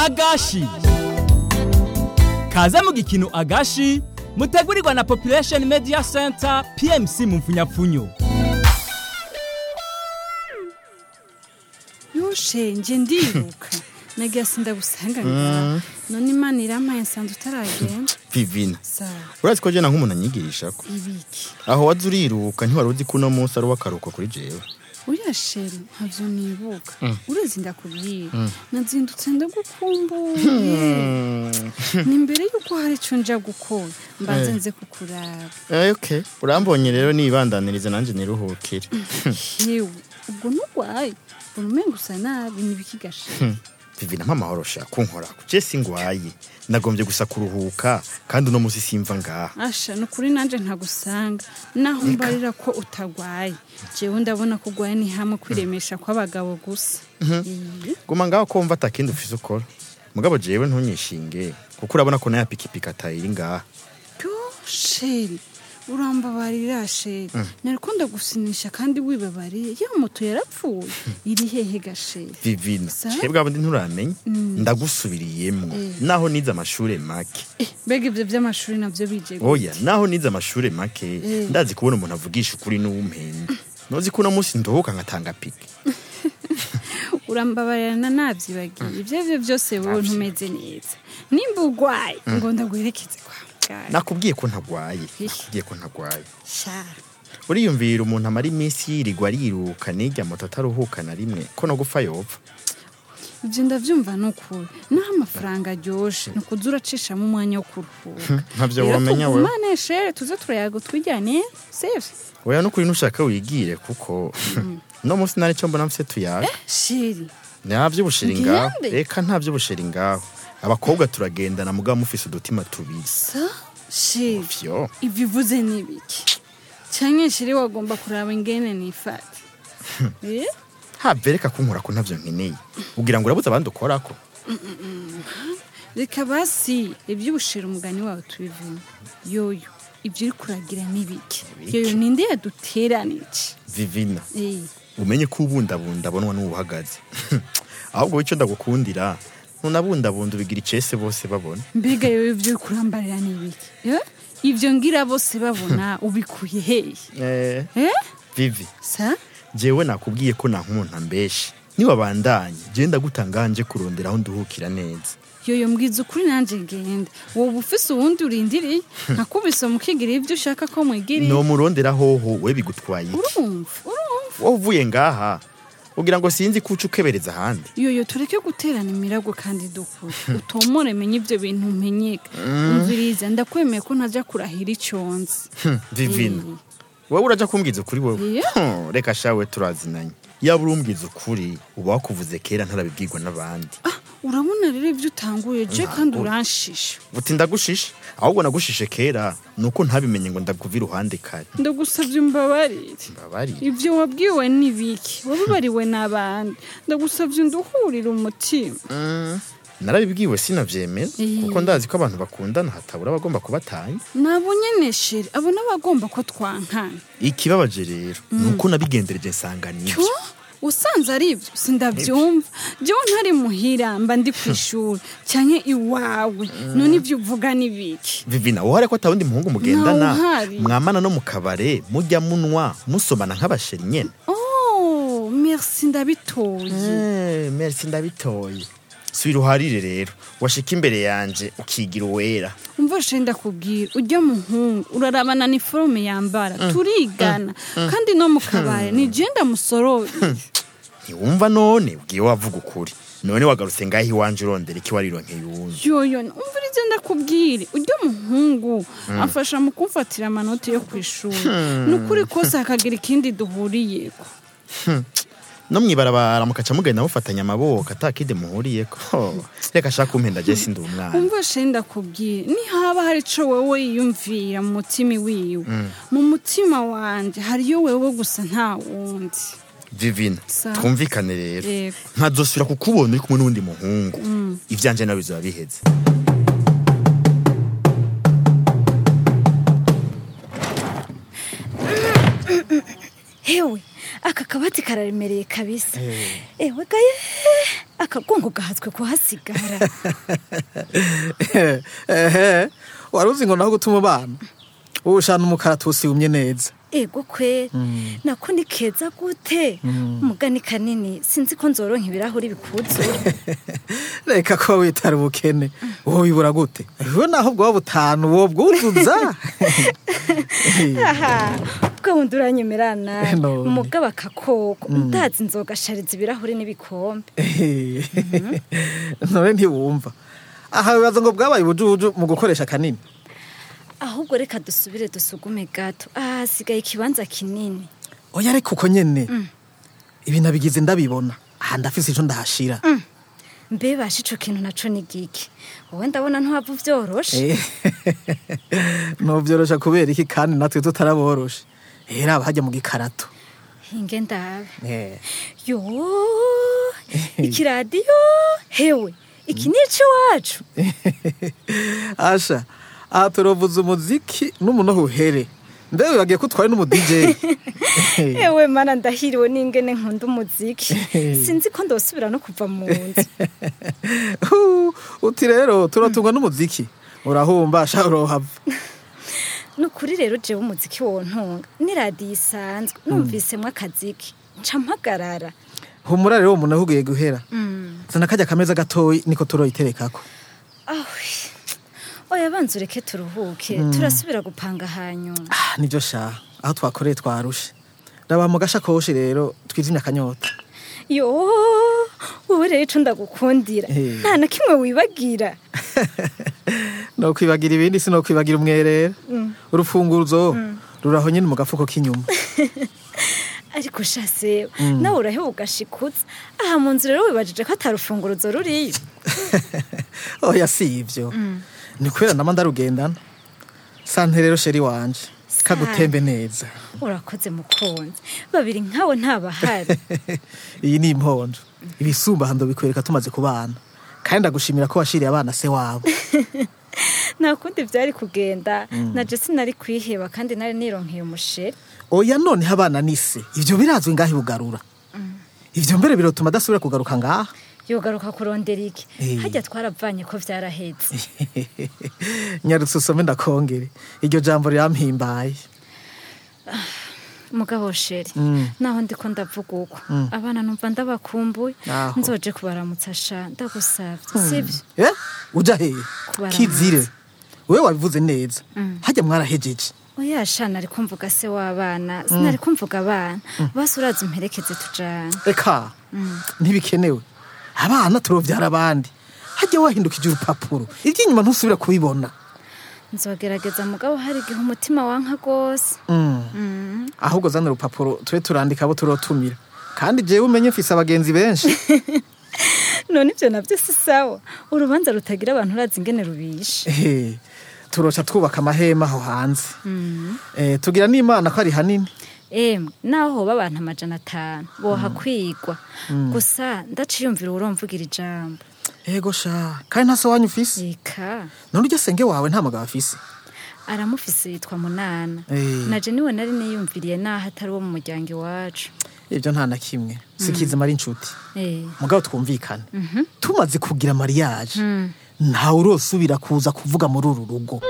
agashi kaze mu gikino agashi mutegurirwa na population media center pmc mu mfunyapfunyo yushenge ndiruka nagiye sindagusanga ngaha none imana irampaye nsanze utaragenda vivina sawa urazi ko jena nk'umuntu anyigisha ko ibiki aho waza uriruka ntiwari uzi ko uno munsi ari uw'akaruhuko kuri jewe uriya sheri ntavyo nibuka urezi ndakubwira nazindutse ndagukumbuye ni mbere yuko hari ico nja gukora mbanze nze kukuraba Eh, okay urambonye rero nibandanirize nanjye niruhukire yewe ubwo nurwaye mbona umenga usa nabi nibikigasheri vivina mpamahoro sha kunkorako je singwaye nagombye gusa kuruhuka kandi uno munsi simva ngaha asha ni ukuri nanjye ntagusanga naho mbarira ko utagwaye jewe ndabona ko ugwaye ni hamwe kwiremesha kw'abagabo gusa Eh, guma ngaho ko wumva atakindi ufise ukora mugabo jewe ntunyishinge kuko urabona ko nayo pikipiki atayiri ngaha yo sheri urambabarira sheri nariko ndagusinisha kandi wibabariye ya moto yarapfuye iri hehe gasheri vivina Sa? twebwe abandi nturamenya ndagusubiriyemwo naho nize amashure make Eh, mbega ivyo vy'amashuri navyo bije gute? oya naho nize amashure make ndazi kubona umuntu avugisha ukuri n'uwumpenda nozi ko uno munsi ndohoka nkatanga piki urambabarira navyibagiye ivyo vyo vyose wowe ntumeze neza nimba ugwaye ngo ndaguherekeze kwa muganga nakubwiye ko ntagwaye nakubwiye ko ntagwaye shara uriyumvira umuntu amara iminsi yirirwa ariruka n'irya moto ataruhuka na rimwe ko no gupfa yopfa ibyo ndabyumva ni ukuri naho amafaranga aryoshe ni ukuza uracishamo umwanya wo kuruhuka ntabyo rero wamenya we tugumane shere tuze turayago twijyane sefu oya n'ukuri nushaka wigire kuko no munsi nari cyo mbona mfise tuyaga sheri nta by'ubusheri ngaho Ngende? reka nta by'ubusheri ngaho abakobwa turagendana mugabo mufise udutima tubiri sa sheri vyo ibyo uvuze ni ibiki cyangwa sheri wagomba kuraba ingene nifata Eh? have reka kunkora ko ntavyo nkeneye ugira ngo urabuze abandi ukorako reka basi iby'ubushera umugani wawe tubivemo yoyo ibyo uri kuragira ni ibiki yoyo ninde yaduteranije vivina Eh. umenye ko ubundabunda abonwa n'ubuhagaze ahubwo icyo ndagukundira ntunabundabunda ubigira icese bose babona mbega yewe ibyo uri kurambarira ni ibiki Eh? ibyo ngira bose babona ubikuye hehe eh, Eh? vivi sa jewe nakubwiye ko nta nk'umuntu ambeshe niwabandanye genda gutanganje kurondera aho nduhukira neza yoyo mbwiza ukuri nanjye ngenda wowe ufise uwundi urindiriye nkakubise mukigiriye ibyo ushaka ko mwigiriye nomurondera hoho we bigutwaye iki urumva urumva wowe uvuye ngaha ugira ngo sinzi ko uca ukebereza ahandi yoyo tureke guterana imiragwe kandi dukure utomore menye ibyo bintu umenyeka umviriza ndakwemeye ko ntajya kurahira icyonzi Hm, vivina Eh. wowe uraja kumbwiza ukuri wowe Iya. Hm, reka shawe turazinanye yaba urumbwiza ukuri uba wakuvuze kera ntarabibwirwa n'abandi urabona rero ibyo utanguye je kandi uranshisha buti ndagushishe ahubwo nagushishe kera nuko ntabimenye ngo ndakuva iruhande kare ndagusabye umbabarire mbabari ibyo wabwiwe ni biki wabibariwe n'abandi ndagusabye nduhurire umutima narabibwiwe sinavyemera Eh. kuko ndazi ko abantu bakundana hatabura abagomba kubatanya nabo nyene sheri abo n'abagomba ko twankana ikibabaje rero nuko nabigendereje nsanga nivyo cyo usanze ari ibyo sindabyumva jewe ntari muhira mba ndi ku ishuri cyane iwawe none ibyo uvuga ni biki vivina wowe ko atawundi muhungu mugendana Ntawuhari. mwamana no mu kabare mujya munwa musomana nk'abasheri nyene oh merci ndabitoye Eh, merci ndabitoye subira uharire rero washika imbere yanje ukigira uwera umva sheri ndakubwira ujya muhungu urarabana niforume yambara turigana kandi no mu kabare ni je ndamusorore ntiwumva none ubwiye wavuga ukuri none wagarutse ngaho iwanje urondera iki warironkeye uwundi yoyo umvirize ndakubwire ujya muhungu afasha mu kumfatira amanota yo ku ishuri ni ukuri kose hakagira ikindi duhuriyeko no mwibarabara mukaca mugenda mufatanya amaboko atakide muhuriyeko reka ashaka kumpenda je sindi umwana umva sheri ndakubwire nihaba hari ico wewe yiyumvira mu mutima wiwe mu mutima wanje hariyo wewe gusa nta wundi vivina Sa. twumvikane rero Yego. nkazosubira kukubona uri kumwe n'uwundi muhungu ivyanje nawe bizoba biheze hewe aka kabati kararemereye kabisa ewe gaye akagongo gahatswe kuhasigara ehe wari uzi ngo naho gutuma abana wowe ushana umukaratusi wumye neza ego kwe nako ni keza gute umugani kanini sinzi ko nzoronka ibirahuri bikuzura reka kuba witara ubukene wowe wibura gute we naho bwaba butanu wo bwuzuza aha bwa wundi uranyemerana None. umugabo akakoko ndazi nzogashariza ibirahuri n'ibikombe none ntiwumva aha bibaza ngo bwabaye ubujubuju mu gukoresha kanini ahubwo reka dusubire dusugume gato aha hasigaye ikibanza kinini oya ariko uko nyene ibi nabigize ndabibona aha ndafise ico ndahashira mbe basha ico kintu naco ni giki wowe ndabona ntiwava uvyoroshe nuvyorosha kubera iki kandi natwe tutaraboroshe era aba hajya mu gikarato hinge ndabe Eh. yo ikiradiyo hewe iki ni iwacu asha aha turovuza umuziki n'umunoho uhere mbe wibagiye ko utwaye n'umu DJ ewe mana ndahiriwe n'ingene nkunda umuziki sinzi ko ndosubira no kuva mu nzu Hu, uti rero turatungwa n'umuziki urahumba sha urohava ni ukuri rero jewe umuziki wontunga ni radiyo isanzwe numvisemwo akaziki nca mpagarara humura rero umuntu ahugiye guhera zana kajya kameza gatoyi niko turoyiterekako awe oya banza ureke turuhuke turasubira gupanga hanyuma Ah, nibyo sha aho twakoreye twarushe raba mu gashakoshi rero twizimya akanyota yo wowe rero ico ndagukundira Eh. nta na kimwe wibagira no kwibagira ibindi si no kwibagira umwerera urufunguzo ruraho nyine mu gafuko k'inyuma ariko shase nawe uraheba ugashikutsa aha mu nzu rero wibajije ko atarufunguruzo ruriyo oya si ibyo ni kubera nama ndarugendana sante rero sheri wanje kagutembe neza urakoze mukunzi babiri nkawe ntabahari iyi ni imponjo ibisumbahando bikwereka tumaze kubana kandi ndagushimira ko washiriye abana se wabo nta kundi byari kugenda na jesi nari kwiheba kandi nari nironkeye umusheri oya noneho abana ni se ibyo birazwi ngaho bugarura ibyo mbere birotuma adasubira kugaruka ngaha yogaruka kurondera iki Eh. hajya twaravanye ko vyarahetse nyarutse usome ndakongere iryo jambo rirampimbaye mugabo sheri Mm. naho ndiko ndavuga uko abana numva ndabakumbuye Aho. nzoje kubaramutsa sha ndagusavye sivyo Eh, uja hehe Kubaramutsa. kizire wewe wabivuze neza hajya mwarahejeje oya sha nari kumvuga se w'abana sinari kumvuga abana basi uraza umperekeze tujane eka ntibikenewe abana turovyara abandi hajya wahindukije urupapuro iby'inyuma ntusubira kubibona nzogerageza mugabo hari igihe umutima wanka rwose Mm. ahubwo zana urupapuro tube turandika abo turotumira kandi jewe umenye mfise abagenzi benshi none ibyo nabyo si sawa urubanza rutagira abantu urazi ingene rubishe Ehe, turoca twubaka amahema aho hanze Eh, tugira n'imana ko ari hanini emwe naho hoba abantu amajana atanu bohakwigwa gusa ndaciyumvira uromvugira ijambo ego sha kandi nta so wanyu ufise eka none urya senge wawe nta mugabo afise aramufise yitwa munana Eh. naje niwe nari niyumviriye naho atari uwo mu muryango iwacu ibyo nta na kimwe sikizima ari inshuti Eh, mugabo twumvikane tumaze kugira mariage ntawe urosubira kuza kuvuga muri uru rugo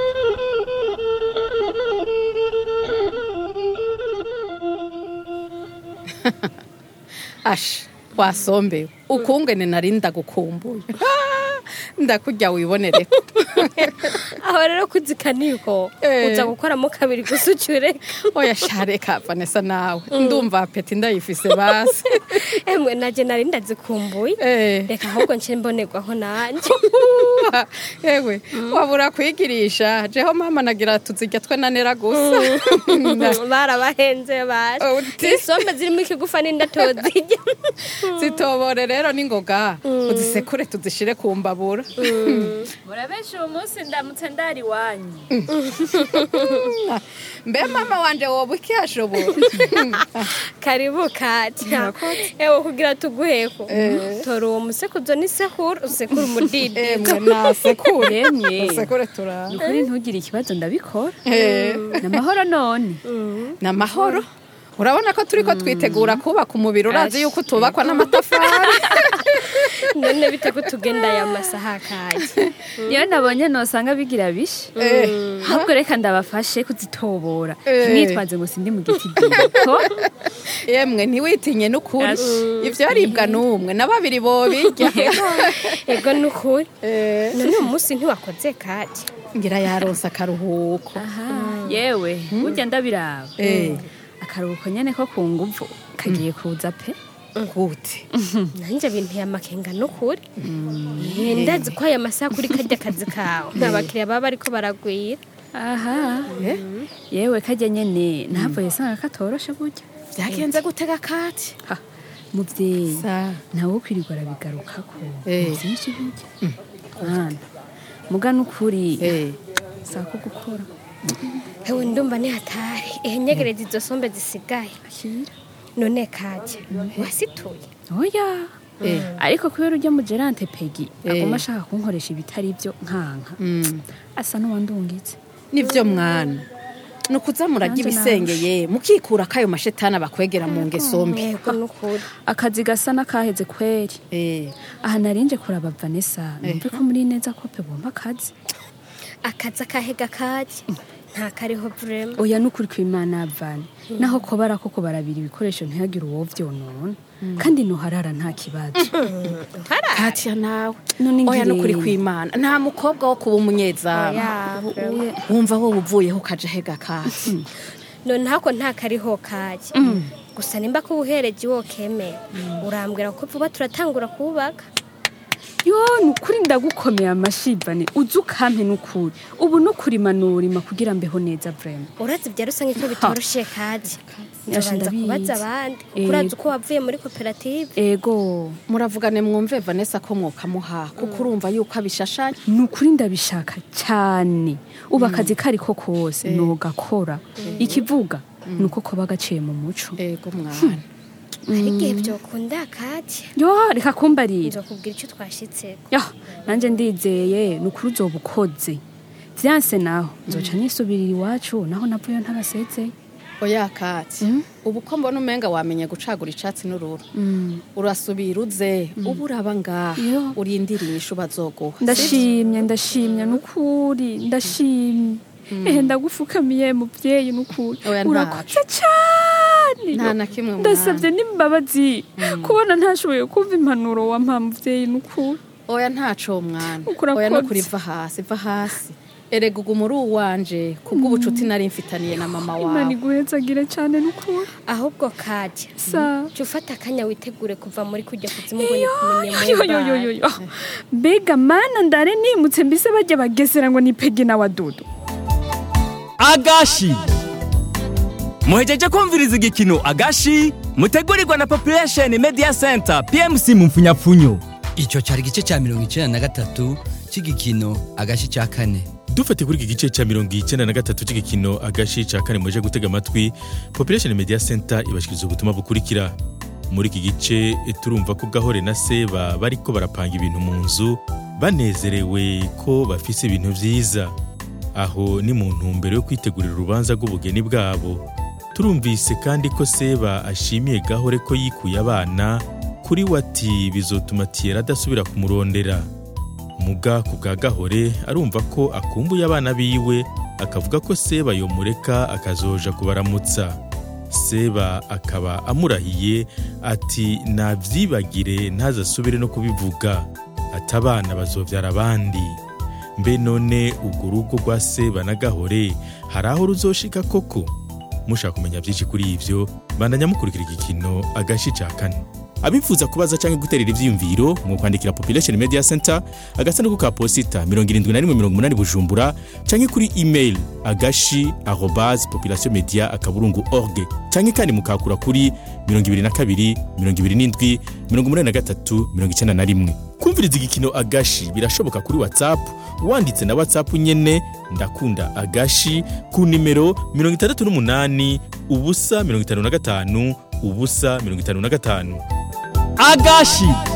asha wasombewe ukungene nari ndagukumbuye Ah, ndakurya wibonere aho rero kuzikaniko Eh. uza gukoramo kabiri gusa ucyure oya shareka vanessa nawe ndumva apeti ndayifise basi emwe naje nari ndazikumbuye Eh. reka ahubwo nce mbonerwaho nanjye yewe wabura kwigirisha jeho mama nagira tuzirya twe nanera gusa barabahenze baje Uti. isombe zirimo ikigufa n'indatozirya zitobore rero n'ingoga uzisekure tuzishire ku mbabura murabenshi uwo munsi ndamutse ndari iwanyu mbe mama wanje woba ukihashobora karibu katya ewe kugira tuguheko tora uwo musekuzo n'isekuru usekura umudidi emwe nasekure Yemwe. usekure turara ukuri ntugire ikibazo ndabikora Eh. ni amahoro none ni amahoro urabona ko turi ko twitegura kubaka umubiri urazi yuko utubakwa n'amatafari none bite ko tugenda aya masaha kaje niyo nabonye nosanga bigira bishe ahubwo reka ndabafashe kuzitobora Eh. nitwaze ngo sindi mu giti diko yemwe ntiwitinye n'ukuri Ash. ivyo aribwa n'umwe na babiri bobirya ego nukuri Eh, none uyu munsi ntiwakoze kaje ngira yaronse akaruhuko yewe burya ndabiraba Eh. akaruhuko nyene ko ku nguvu kagiye kuza pe gute nanjye binteye amakenga n'ukuri Eh, ndazi ko aya masaha kuri karya kazi kawe nta bakiriya baba bariko baragwira aha yewe kajya nyene ntavuye sanga katoroshe burya vyagenze gutega kati Ha, muvyeyi sa nawe ukwirirwa arabigarukako Eh. vyinshi burya mwana muga n'ukuri Eh. sako gukora hewe ndumva ni hatari ehe nyegereza izo sombe zisigaye akira none kaje wasituye oya Eh. ariko kubera urya mugerante pegi Eh. aguma ashaka kunkoresha ibitari byo nkanka Mm. asa n'uwandungitse nivyo mwana nukuza murarya Nanjye ibisengeye mukikura kayo mashetani bakwegera mu ngeso mbi yego n'ukuri akazi gasa n'akaheze kweri Eh. aha narinje kuraba vanessa numve ko muri neza kope bumva akazi akazi akahega kaje nta kariho vrema oya n'ukuri kw'imana yavane naho ko barako ko barabira ibikoresho ntihagire uwo vyonona kandi noharara nta kibazo katiya nawe None oya ngirente. nukuri kw'imana nta mukobwa wo kuba umunyezamu Ya, vrema. wumva wowe uvuyeho ukaja hega kati none hako nta kariho kaje gusa nimba ko ubuhereje wo kemera urambwira ko vuba turatangura kubaka yo nukuri ndagukomeye amashibane uzi ukampe n'ukuri ubu no kurima norima kugira mbeho neza vrema urazi bya rusange ko bitoroshe kaje Yasha ndabanza ndabizi. kubaza abandi Eh. urazi uko wavuye muri koperative ego muravugane mwumve vanessa ko mwokamuha kuko urumva yuko abishashanya nukuri ndabishaka cyane ubu akazi kari ko kose nogakora ikivuga nuko koba gaciye mu muco ego mwana hari igihe byokunda kaje yo reka kumbarira nzokubwira icyo twashitse yo nanjye ndizeye nukuri uzoba ukoze vyanse naho nzoca nisubirira iwacu naho navuyo ntabasezeye oya kati ubu ko mbona umenga wamenye gucagura icatsi n'ururu urasubira uze ubu uraba ngaha Yo. urindiriye ishu bazoguha ndashimye ndashimye nukuri ndashimye ehe ndagufukamiye muvyeyi nukuri Oya, ntaco. urakoze cyane nta na kimwe mwana. ndasabye n'imbabazi kubona ntashoboye kumva impanuro wampa muvyeyi nukuri oya ntaco mwana Ukura oya kotse. nukuri va hasi va hasi erega uguma uri uwanje kubw'ubucuti nari mfitaniye na mama imana wawe iguhezagire cyane nukuri ahubwo kaje sa jya ufata akanya witegure kuva muri kujya kuzimu ngo ni yo yo yo yo yo mbega mana ndare nimutse mbise bajya bagesera ngo ni pegi na wadudu agashi muhejeje kumviriza igikino agashi mutegurirwa na population media center pmc mu mfunyapfunyo icyo cyari igice cya mirongo icyenda na gatatu cy'igikino agashi cya kane dufate kuri iki gice cya mirongo icyenda na gatatu cy'igikino agashi cya kane muje gutega amatwi population media center ibashikiriza ubutumwa bukurikira muri iki gice turumva ko gahore na seba bariko barapanga ibintu mu nzu banezerewe ko bafise ibintu vyiza aho ni mu ntumbero yo kwitegurira urubanza rw'ubugeni bwabo turumvise kandi ko seba ashimiye gahore ko yikuye abana kuri we ati bizotuma tiyera adasubira kumurondera muga ku bwa gahore arumva ko akumbuye abana biwe akavuga ko seba yomureka akazoja kubaramutsa seba akaba amurahiye ati nabyibagire ntazasubire no kubivuga ati abana bazobyara abandi mbe none urwo rugo rwa seba na gahore hari aho ruzoshika koko mushaka kumenya byinshi kuri ibyo bandanya mukurikira igikino agashi ca kane abifuza kubaza cyangwa guterera ivyiyumviro mu kwandikira population media center agasanduku ka posita 7180 bujumbura cyangwa kuri email agashi arobase population media akaburungu org cyangwa kandi mukakura kuri 22 27 83 91 kumviriza igikino agashi birashoboka kuri whatsapp wanditse na whatsapp nyene ndakunda agashi ku nimero 68 ubusa 55 ubusa 55 agashi